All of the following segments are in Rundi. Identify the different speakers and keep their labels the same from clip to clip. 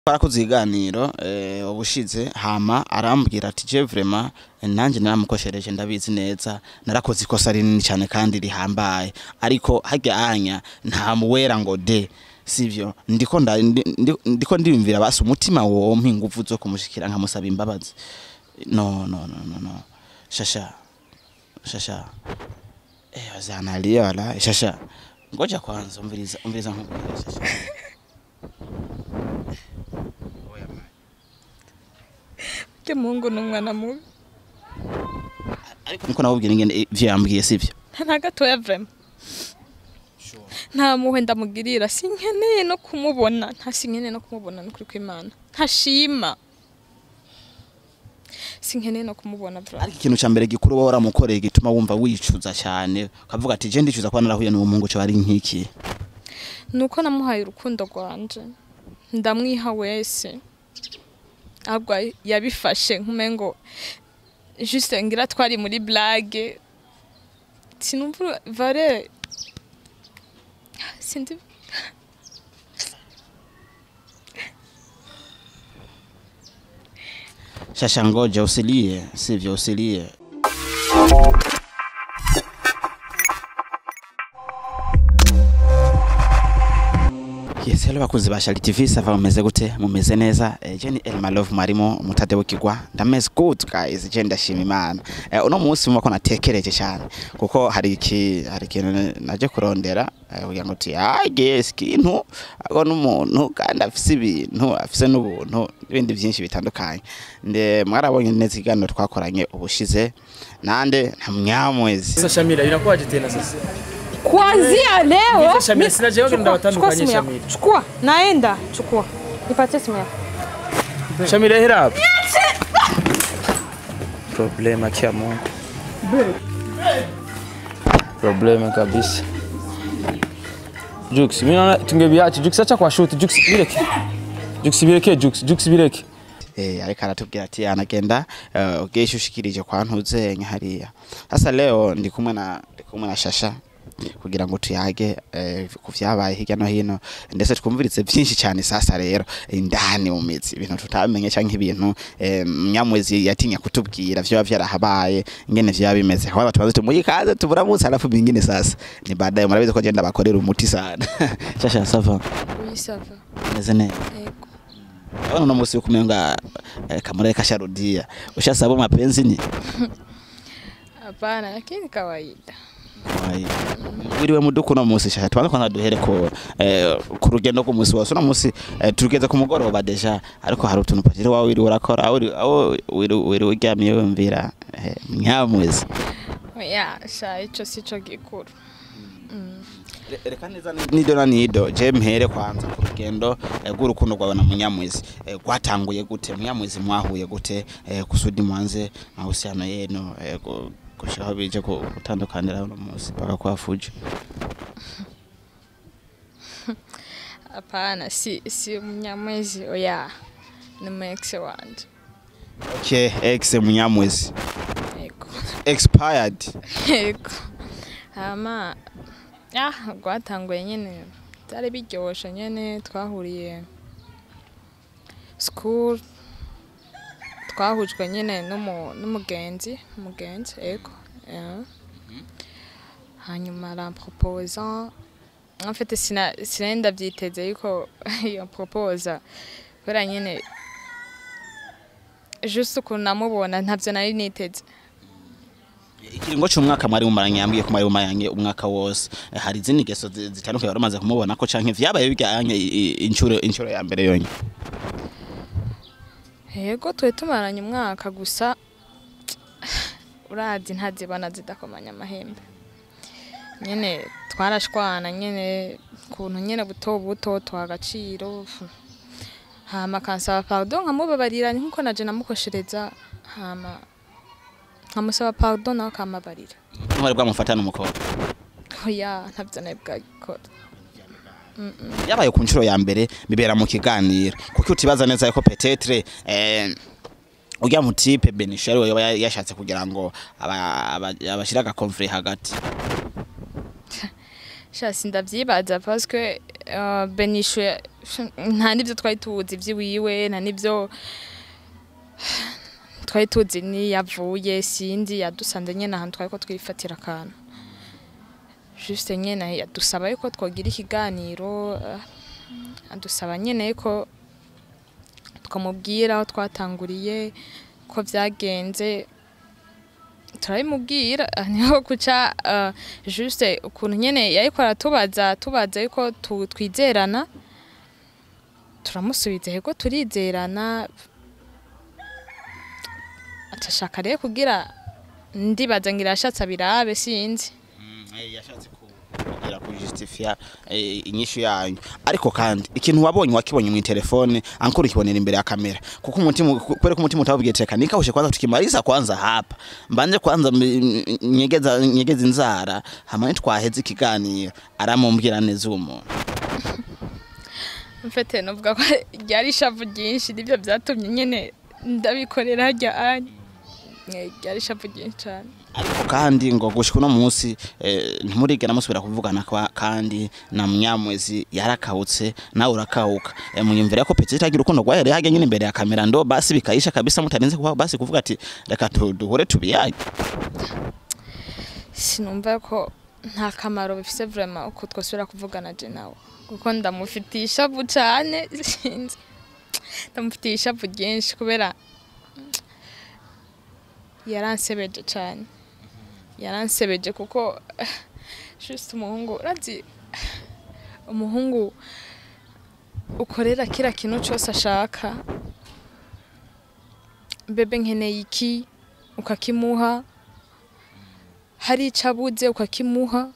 Speaker 1: twarakoze ibiganiro eh, ubushize hama arambwira ati je vraiment eh, nanje naramukoshereje ndabizi neza narakoze ikosa rinini cyane kandi rihambaye ariko harya anya nta muwera ngo de sivyo ndiko nda, ndi, ndi, ndiko ndiyumvira basi umutima wompa inguvu zo kumushikira nkamusaba imbabazi no no no no no shasha shasha eh wazanalia wala shasha ngoja kwanza umviriza umviriza nkubwira shasha
Speaker 2: Ujya muhungu ni umwana mubi
Speaker 1: ariko niko nawubwira ingene ivyo yambwiye sivyo
Speaker 2: nta gatoya vrema nta muhwe ndamugirira sinkeneye no kumubona nta sinkeneye no kumubona nukuri kw'imana ntashima sinkeneye no kumubona vrema
Speaker 1: ariko ikintu ca mbere gikuru wowe waramukoreye gituma wumva wicuza cyane ukavuga ati je ndicuza kuba narahuye n'uwo muhungu cyo ari nk'iki
Speaker 2: nuko namuhaye urukundo rwanje ndamwiha wese ahubwo yabifashe nkumengo juste ngira twari muri blague sinumva vare sindi
Speaker 1: shasha ngoja usilie sivyo usilie Yes, hello bakunzi ba Shali TV sava mumeze gute mumeze neza eh, je ni Elma Love Marimo umutade w'ikigwa ndameze good guys je ndashima Imana eh, uno munsi mubako natekereje cyane kuko hari iki hari ikintu naje kurondera eh, kugira ngo ti ah yes kintu ako n'umuntu kandi afise ibintu afise n'ubuntu n'ibindi byinshi bitandukanye nde mwarabonye neza ikiganiro twakoranye ubushize nande nta mnyamwezi
Speaker 3: Sasa Shamira inakuwaje tena sasa?
Speaker 4: Kuanzia leo
Speaker 3: Niite Shamira,
Speaker 4: mi-
Speaker 3: sina jeuri
Speaker 4: chukua-
Speaker 3: ndio
Speaker 4: chukua simu
Speaker 3: watandukanye
Speaker 4: yako.
Speaker 3: Shamira.
Speaker 4: Chukua, naenda. Chukua. Nipatie simu yako.
Speaker 3: Shamira hera hapa. Problema kia Mungu. Problema kabisa. Jux, mimi naona tungebiacha. Jux acha kwa shoot. Jux bireke. Jux bireke, Jux, Jux bireke.
Speaker 1: eh, ariko aratubwira ati anagenda uh, ugesha ushikirije kwa ntuzenye hariya sasa leo ndi kumwe na ndi kumwe na shasha kugira ngo tuyage eh, ku vyabaye hirya no hino ndetse twumviritse byinshi cyane sasa rero indani mu mizi ibintu tutamenye cyangwa ibintu eh, mnyamwezi yatinya kutubwira vyoba vyarahabaye ingene vyoba bimeze kwa tubaze tumuyikaze tuburamutse alafu bingine sasa ni baadaye murabizi ko genda bakorera umuti sana shasha sava
Speaker 2: wisava
Speaker 1: meze neza
Speaker 2: yego
Speaker 1: Abana uno musi ukumenga eh, kamure kasharudia. Ushasaba mapenzi ni?
Speaker 2: hapana lakini kawaida
Speaker 1: Wai. Wiriwe muduku no musi shasha twanza kwanza duhere ko eh, ku rugendo ku musi wose no musi eh, tugeze ku mugoroba deja ariko hari utuntu pagire wawe wiri urakora aho uri- aho wiri wiri uryamiye wumvira eh, nyamwezi.
Speaker 2: oya sha ico sico gikuru
Speaker 1: Reka neza nido na nido je mpere kwanza ku rugendo eh, rw'urukundo rwawe na munyamwezi eh, rwatanguye gute munyamwezi mwahuye gute eh, kusudi mwanze mahusiano yenu eh, gu- gushikaho bije ku- gutandukanira uno musi paka kwa Fuji
Speaker 2: hapana si si mnyamwezi oya ni mu ex wanje
Speaker 1: okay ex munyamwezi
Speaker 2: yego
Speaker 1: expired
Speaker 2: yego hama ah rwatanguye nyene byari biryoshe nyene twahuriye school twahujwe nyene n'umu- n'umugenzi umugenzi yego yeah. hanyuma aramproposa en fait sina sinari ndavyiteze yuko yamproposa kubera nyene juste ukuntu namubona ntavyo nari niteze
Speaker 1: ikiringo cy'umwaka mwari mumaranye yambwiye ko mwari mumaranye umwaka wose Eh, hari izindi ngeso zi- zitandukanye wari umaze kumubona ko canke vyabaye bijyanye inshuro inshuro ya mbere yonye
Speaker 2: yego twe tumaranye umwaka gusa urazi ntazibona zidakomanya amahembe nyene twarashwana nyene kuntu nyene buto buto tuha agaciro hama akansaba pardon nkamubabarira nkuko naje namukoshereza hama nkamusaba pardon nawe akamabarira
Speaker 1: mwari bwamufatana umukobwa
Speaker 2: oya ntavyo nawe bwagikora
Speaker 1: yabaye ku nshuro ya mbere bibera mu kiganiro kuko utibaza neza yuko petetre eh, urya mutipe benishari we yaba yashatse kugira ngo aba- aba- abashire agakonfure hagati
Speaker 2: sha sindavyibaza parce que uh, benishe nta n'ibyo twari tuzi iby'iwiwe nta n'ibyo twari tuzi niyavuye sindi yadusanze nyine ahantu twari ko twifatira akantu juste nyine yadusaba yuko twogira ikiganiro uh, adusaba nyine ko tukamubwira aho twatanguriye ko byagenze turabimubwira ah, niho guca uh, juste ukuntu nyene yariko aratubaza tubaza yuko tu- twizerana turamusubiza yego turizerana atashaka rero kugira ndibaza ngira yashatse abirabe sinzi
Speaker 1: yashatse kugira kujustifia eh, inyishu yanyu ariko kandi ikintu wabonye wakibonye mu telefone ankuru kibonera imbere ya kamera kuko umutima kwere ko umutima utabwiye teka nikawushe kwanza tukimaliza kwanza hapa mbanje kwanza m- nyegeza nyegeza inzara hamwe twaheze ikiganiro aramumbwira neza uwo muntu
Speaker 2: mfete novuga ko ryari ishavu ryinshi nibyo byatumye nyene ndabikorera harya anya Eh, ryari ishavu ryinshi cane
Speaker 1: ariko kandi ngo gushika uno munsi eh, ntimurigera musubira kuvugana kwa- kandi na mnyamwezi yarakawutse nawe urakawuka eh, munyumvira ko peti itagira urukundo rwahereye hajya nyine imbere ya kamera ndo basi bikayisha kabisa mutarinze kuba basi kuvuga ati reka tu- duhure tubiyage
Speaker 2: sinumva ko nta kamaro bifise vraiment uko twasubira kuvugana je nawe kuko ndamufitiye ishavu cane sinzi ndamufitiye ishavu ryinshi kubera yaransebeje cane yaransebeje kuko just umuhungu urazi umuhungu ukorera kira kintu cyose ashaka bebe nkeneye iki ukakimuha hari icyo abuze ukakimuha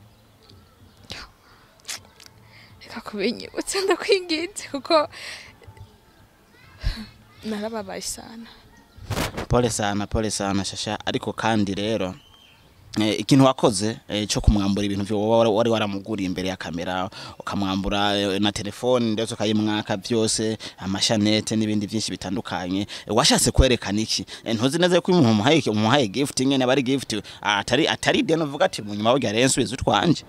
Speaker 2: reka kubinyibutsa ndakwinginze kuko narababaye sana
Speaker 1: pole sana pole sana shasha ariko kandi rero eh, ikintu wakoze eh, cyo kumwambura ibintu byo wari wari waramuguriye imbere ya kamera ukamwambura eh, na telefone ndetse ukayimwaka byose amashanete n'ibindi byinshi bitandukanye eh, washatse kwerekana iki Eh, ntuzi neza ko umuntu umuhaye umuhaye gift nyene aba ari gift atari atari deno uvuga ati mu nyuma burya rero nsubiza utwanje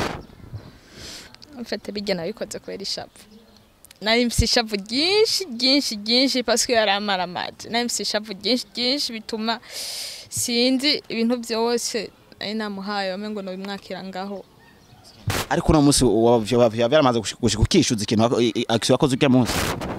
Speaker 2: mfite bijya nabikoze kubera ishavu nari mfite ishavu ryinshi ryinshi ryinshi pasike yari amaramaje nari mfite ishavu ryinshi ryinshi bituma sinzi ibintu byose nari namuhaye wame ngo nabimwakira ngaho
Speaker 1: ariko uno munsi byaramaze gushika ukishuza ikintu wako- i- i- action wakoze ujya munsi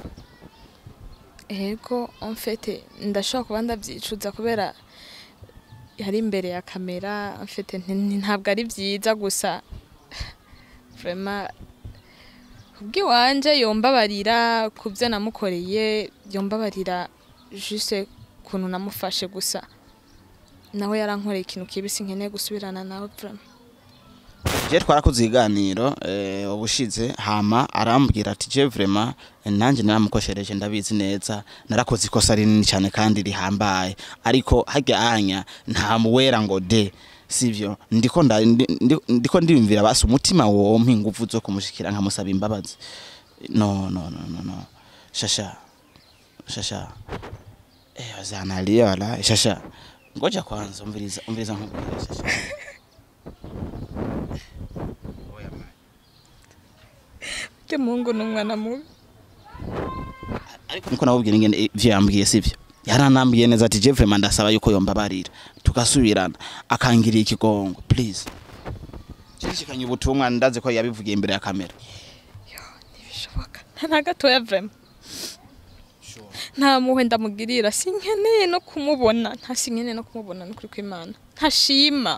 Speaker 2: ego mfite ndashobora kuba ndabyicuza kubera yari imbere ya kamera mfite ntabwo ari byiza gusa vrema kubw'iwanje yombabarira ku byo namukoreye yombabarira juste ukuntu namufashe gusa nawe yarankoreye ikintu kibisi nkeneye gusubirana nawe vrema
Speaker 1: je twarakoze iganiro eh, ubushize hama arambwira ati je vraiment eh, nanjye naramukoshereje ndabizi neza narakoze ikosa rinini cyane kandi rihambaye ariko hajya anya nta muwera ngo de sivyo ndiko nda, ndi, ndi, ndiko ndiyumvira basi umutima wompa ingufu zo kumushikira nkamusaba imbabazi no no no no no shasha shasha eh wazanalia wala shasha ngoja kwanza umviriza umviriza nkubwira shasha
Speaker 2: ujya muhungu ni umwana mubi
Speaker 1: ariko niko nabubwira ingene ivyo yambwiye sivyo yaranambwiye neza ati je vraiment ndasaba yuko yombabarira tugasubirana akangiriye ikigongo please Nshishikanye ubutumwa ndazi ko yabivugiye imbere ya kamera
Speaker 2: ntibishoboka nta na gatoya vrema nta muhwe ndamugirira sinkeneye no kumubona nta sinkeneye no kumubona nukuri kw'imana ntashima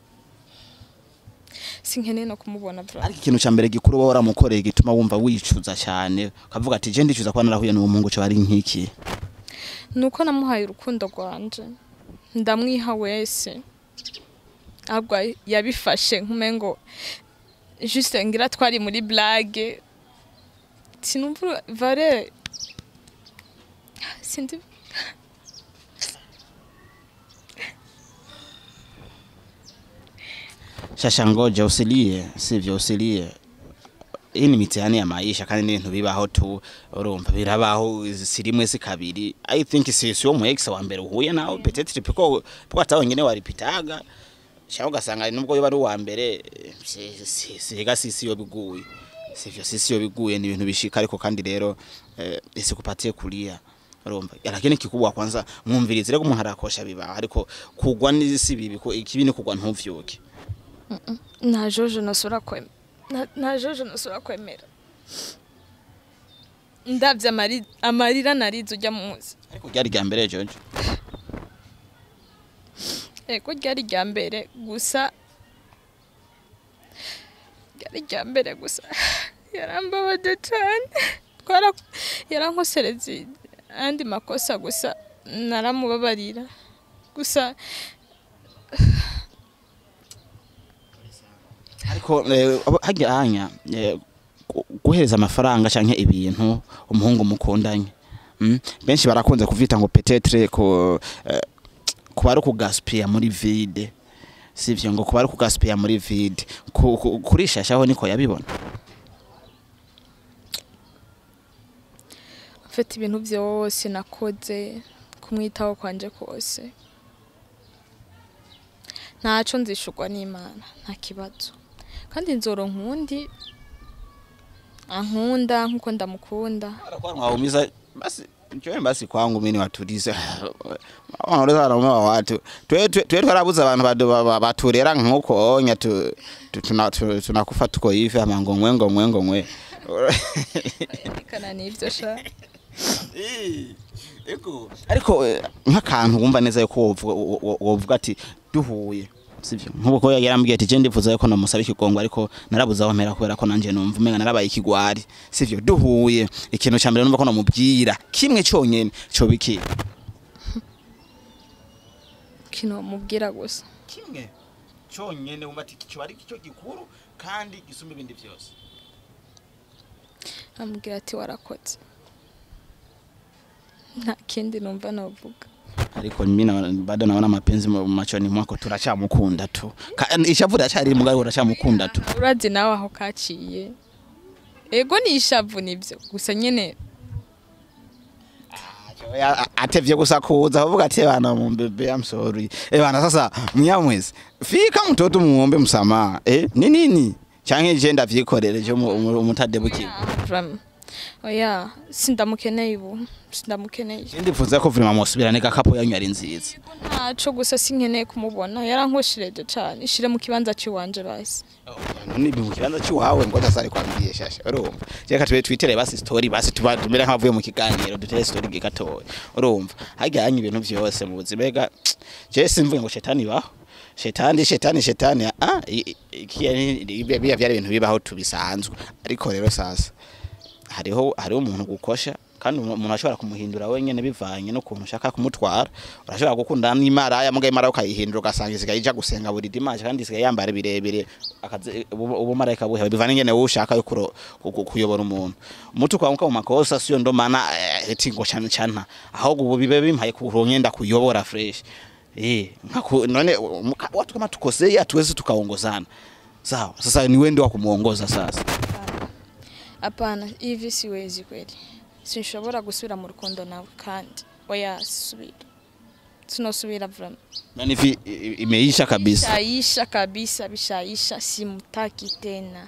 Speaker 2: sinkeneye no kumubona vrema
Speaker 1: ariko ikintu ca mbere gikuru wowe waramukoreye gituma wumva wicuza cyane ukavuga ati je ndicuza kuba narahuye n'uwo muhungu cyo ari nk'iki
Speaker 2: nuko namuhaye urukundo rwanje ndamwiha wese ahubwo yabifashe nk'umengo juste ngira twari muri blague sinumva vare sindi
Speaker 1: shasha ngoja usilie sivyo usilie hii ni mitihani ya maisha kandi n'ibintu bibaho tu urumva birabaho si rimwe si kabiri i think si si wo mu ex wa mbere uhuye nawe peut-être piko piko atawe nyene waripitaga cyangwa ugasanga nubwo yoba ari uwa mbere si si si ega si si yo biguye sivyo sisi yo biguye ni ibintu bishika ariko kandi rero eh, isikupatie kulia urumva lakini kikubwa kwanza mwumvirize rego umuntu arakosha bibaho ariko kugwa n'isi bibi ko ikibi ni kugwa ntuvyuke
Speaker 2: nta jojo nosubira kwemera nta- nta jojo nosubira kwemera ndabye amari- amarira narize ujya muzi
Speaker 1: ariko ryari rya mbere jojo
Speaker 2: ego ryari rya mbere gusa ryari rya mbere gusa yarambabaje cyane twara yarankosereze andi makosa gusa naramubabarira gusa
Speaker 1: ariko eh, abo- hajya hanya eh, gu- guhereza amafaranga canke ibintu umuhungu mukundanye mm? benshi barakunze kuvita ngo peut-être ko eh, kuba ari ukugaspia muri vide sivyo ngo kuba ari ukugaspia muri vide Ku- ku- kurishashaho niko yabibona
Speaker 2: mfite ibintu byose nakoze kumwitaho kwanje kose ntaco nzishurwa n'imana nta kibazo kandi nzoro nkundi ankunda nkuko ndamukunda
Speaker 1: Kwa mwaumiza basi Joe basi kwangu mimi watulize wanaoleza wanaume wa watu twe twe twe twarabuza abantu badu ba- ba- baturera nkuko onya tu tu- tuna- tu- tunakufa tuko hivi ama ngomwe ngomwe ngomwe
Speaker 2: kana n'ivyo sha
Speaker 1: Ego. ariko eh, nk'akantu wumva neza yuko wovuga wo- wo- wovuga ati duhuye sivyo nk'ubu ko yarambwiye ati je ndifuza yuko namusaba ikigongo ariko narabuze aho mpera kubera ko nanje numva umenga narabaye ikigwari sivyo duhuye ikintu ca mbere numva ko namubwira kimwe conyene co biki
Speaker 2: kino mubwira gusa
Speaker 1: kimwe conyene wumva ati kico ari cyo gikuru kandi gisumba ibindi vyose
Speaker 2: amubwira ati warakoze nta kindi numva novuga
Speaker 1: ariko mimi na- bado naona mapenzi mu machoni mwako turacamukunda tu Ka- ishavu racari mugabo uracamukunda tu
Speaker 2: urazi nawe aho kaciye ego ni ishavu nivyo gusa nyene
Speaker 1: Ya- atevye gusa kuza avuga ati bana mumbebe I'm sorry eh bana sasa mnyamwezi fika mtoto muombe msamaha eh ni nini canke je ndavyikorere je umutadebuki
Speaker 2: Vraiment. oya sindamukeneye ubu sindamukeneye
Speaker 1: ndifuza ko vraiment musubirane gakapo yanyu ari nziza
Speaker 2: ntaco gusa sinkeneye kumubona yarankoshereje cane ishire mu kibanza ciwanje basi
Speaker 1: none mu kibanza cy'iwawe ngo ndasare kwambie shasha urumva reka tube twitere basi story basi tuba tumere nk'abavuye mu kiganiro dutere story gatoya urumva hajya hanya ibintu vyose mu buzima ega je simvuye ngo shetani baho shetani shetani shetani ah i- i- iki biya biya byari ibintu bibaho tubisanzwe ariko rero sasa hariho hariho umuntu gukosha kandi umuntu umuntu ashobora kumuhindura wenyene bivanye n'ukuntu ushaka kumutwara urashobora gukundana n'imara yamugaye imara ukayihindura ugasanga isigaye ija gusenga buri dimanche kandi isigaye yambara birebire akazi ubu- ubumarayika buhe bivana ingene wowe ushaka yo kuro- ku- ku- kuyobora umuntu umutu kwamuka mu makosa siyo ndo mana eh, eti ngo cyane cyane ahubwo ubu bibe bimpaye kuronkenda kuyobora fresh eh nkaku none umuka- watu kama tukosei hatuwezi tukaongozana sawa sasa ni wewe ndio wa kumuongoza sasa
Speaker 2: apana hivi siwezi kweli sinshobora gusubira mu rukundo nawe kandi oya sisubira sinosubira vraiment
Speaker 1: nani vi i- i- imeisha kabisa
Speaker 2: bishaisha kabisa bishaisha simutaki tena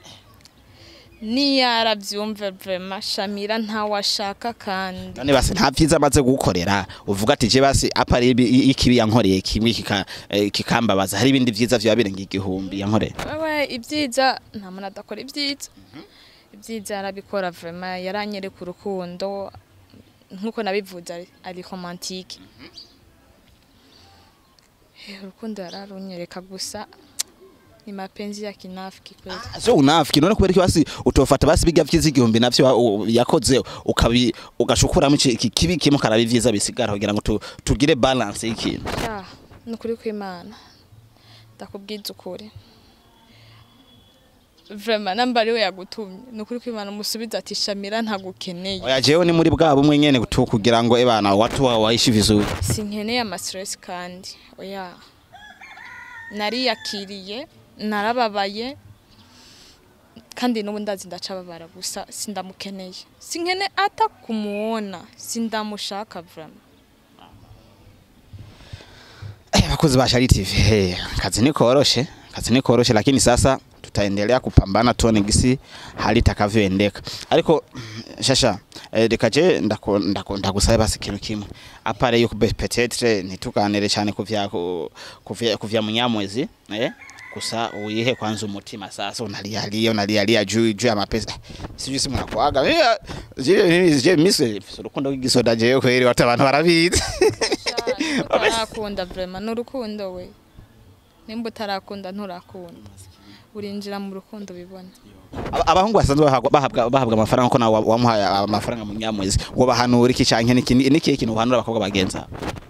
Speaker 2: niyo arabyumve vraiment shamira ntawashaka kandi
Speaker 1: none basi nta vyiza amaze gukorera uvuga ati je basi apa ari ibi- i- ikibi yankoreye kimwe kika- eh, kikambabaza hari ibindi vyiza vyoba birenga igihumbi yankoreye
Speaker 2: wewe ibyiza nta muntu adakora ibyiza ibyiza yarabikora vraiment yaranyereka urukundo nkuko nabivuze ari- ari romantike Eh, urukundo yararunyereka gusa ni mapenzi ya kinafiki kweli
Speaker 1: so unafiki none kubera iki basi utofata basi biga vyiza igihumbi navyo wa- u- yakoze ukabi ugashukuramo iki iki kibi kimwe karaba ivyiza bisigara kugira ngo tu- tugire balance y'ikintu
Speaker 2: ya ni ukuri kw'imana ndakubwiza ukuri vraiment namba ariwe yagutumye ni ukuri kw'imana umusubiza ati shamira ntagukeneye
Speaker 1: oya jewe ni muri bwa bumwe nyene tu kugira ngo ebana watu wa waishi vizuri
Speaker 2: sinkeneye amastress kandi oya nariyakiriye narababaye kandi n'ubu ndazi ndacababara gusa sindamukeneye sinkene ata kumuona sindamushaka vraiment
Speaker 1: Eh, bakozi ba Shari TV hey, kazi ni koroshe kazi ni koroshe lakini sasa tutaendelea kupambana tuone gisi hali itakavyoendeka ariko shasha eh, reka je ndaku- ndaku- ndagusabe basi ikintu kimwe apare yuko be- peut-être ntituganire cyane kuvya ku- kuvya kuvya munyamwezi eh gusa uyihe kwanza umutima sasa unalialia unalialia juu juu ya mapesa sijui si mnakwaga Eh, je je mise urukundo rw'igisoda jewe kweri wata abantu barabizi
Speaker 2: utarakunda vrema ni urukundo we nimba utarakunda nturakunda urinjira mu rukundo bibona
Speaker 1: Aba- abahungu basanzwe bahabwa bahabwa bahabwa amafaranga ko nawe wamuhaye amafaranga mu nyamwezi ngo bahanura iki canke niki niki kintu uhanura abakobwa bagenza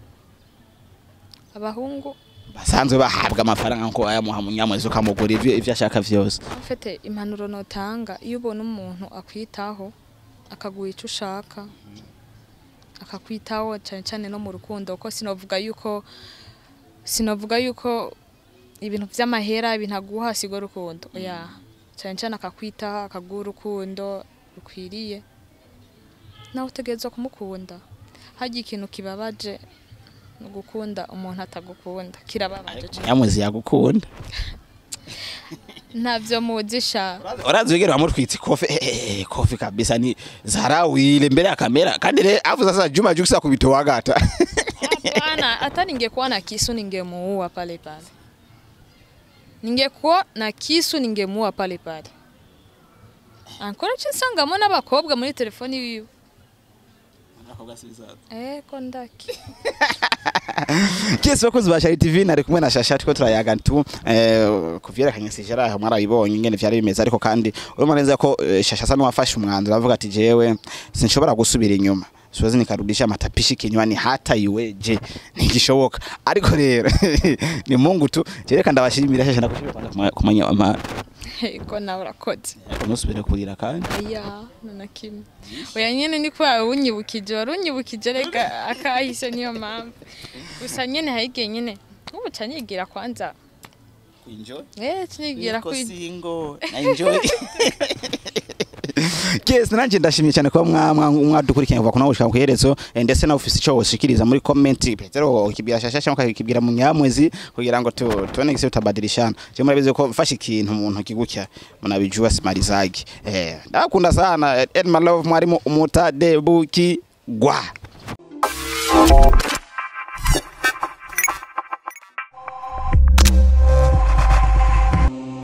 Speaker 2: abahungu
Speaker 1: basanzwe bahabwa amafaranga ko ayamuha mu nyamwezi ukamugura ivyo ivyo ashaka vyose
Speaker 2: ufite impanuro notanga iyo ubona umuntu akwitaho akaguha icyo ushaka akakwitaho cyane cyane no mu rukundo kuko sinavuga yuko sinavuga yuko ibintu by'amahera ibintu aguha sigo rukundo oya cyane cyane akakwitaho akaguha urukundo rukwiriye nawe utegerezwa kumukunda hajya ikintu kibabaje ni ugukunda umuntu atagukunda kirababaje cyane
Speaker 1: nyamwezi yagukunda
Speaker 2: ntabyo muzisha
Speaker 1: urazi wigera wamutwitse kofi eh, eh, kofi kabisa ni zarawile mbele ya kamera kandi re afu sasa Juma Jux akubitowagata
Speaker 2: Hapana, hata ningekuwa na kisu ningemuua pale pale. Ningekuwa na kisu ningemuua pale pale. Ankora nsangamo n'abakobwa muri telefoni yiwe. Eh, ko ndaki.
Speaker 1: Kesi bakozi ba Shari TV nari kumwe na Shasha tuko turayaga tu eh kuvyerekanye sijara aho mwarabibonye ingene vyari bimeze ariko kandi urumva neza ko eh, Shasha sana wafashe umwanzuro avuga ati jewe sinshobora gusubira inyuma siwezi nikarudisha matapishi kinywani hata iweje ntigishoboka ariko rero ni Mungu tu jereka ndabashimira Shasha ndakushimira kwanza kumanya ama
Speaker 2: Ko nawe urakoze.
Speaker 1: musubire kurira kandi
Speaker 2: Oya, nana kimwe. Oya nyene ni kwa unyibukije, warunyibukije reka akahise niyo mpamvu. Gusa nyene hayigiye nyene. Ubu canyigira kwanza.
Speaker 1: enjoy
Speaker 2: Eh, canyigira
Speaker 1: Niko
Speaker 2: kwi
Speaker 1: single na enjoy Yes, nanje ndashimye cyane kuba mwa- mwa- mwadukurikiranye kuva kuno gushika ku iherezo eh, ndetse na ofisi cyo ushikiriza muri comment Petero kibira shasha cyangwa kibira mu nyamwezi kugira ngo tu tuone gise utabadilishana. Je murabize ko mfashe ikintu umuntu kigukya munabijua simarizagi. Eh, ndakunda sana eh, my love mwarimu umutadebuki gwa.